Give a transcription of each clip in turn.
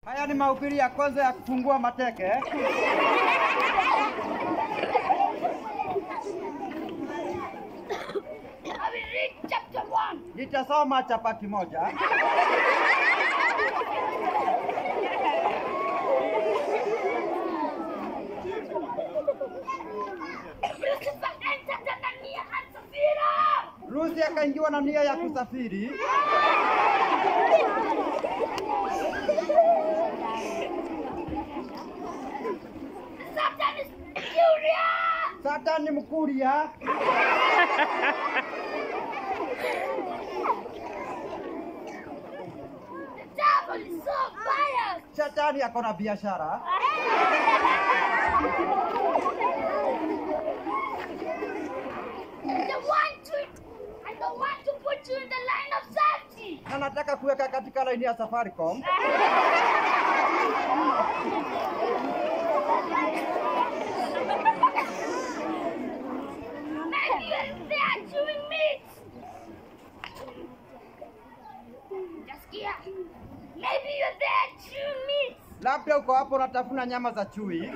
Haya ni mahubiri ya kwanza ya kufungua mateke. I will read chapter 1. Nitasoma chapa kimoja. Lucifer entered Anania and Sapphira. Rusi akaingiwa na nia ya kusafiri. Satan is furious. Satan ni mkuria. The devil is so biased. Shetani ako na biashara. They want to, I don't want to put you in the line of safety. Na nataka kuweka katika laini ya Safaricom. Maybe you're there chewing meat. Just here. Maybe you're there chewing meat. Labda uko hapo unatafuna nyama za chui.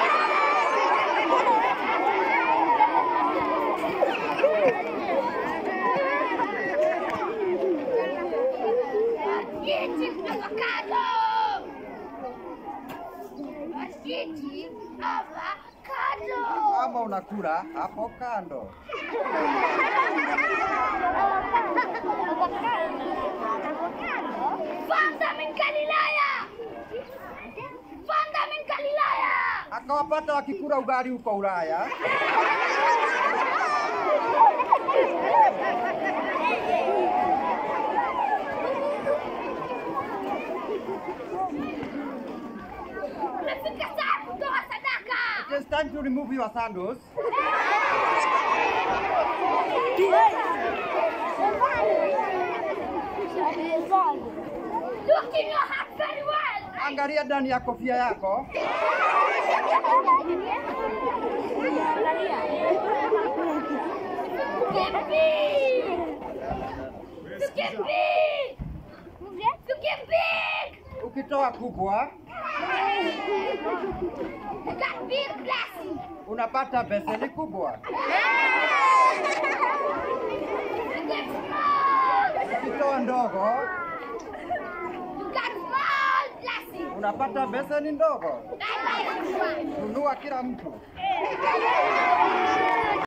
Eating avocado. Eating avocado. Ama unakula hapo kando. Found them in Galilea. Found them in Galilea. Akawapata wakikula ugali huko Ulaya. Umefika saa kutoa sadaka. It is time to remove your sandals. Look in your heart very well. Angalia ndani ya kofia yako. Get big. To get big. To get big. Ukitoa kubwa You got big blessing. unapata beseni kubwa. You get small. Ukitoa ndogo You got small blessing. unapata beseni ndogo. Bye bye everyone. Nunua kila mtu. Bye.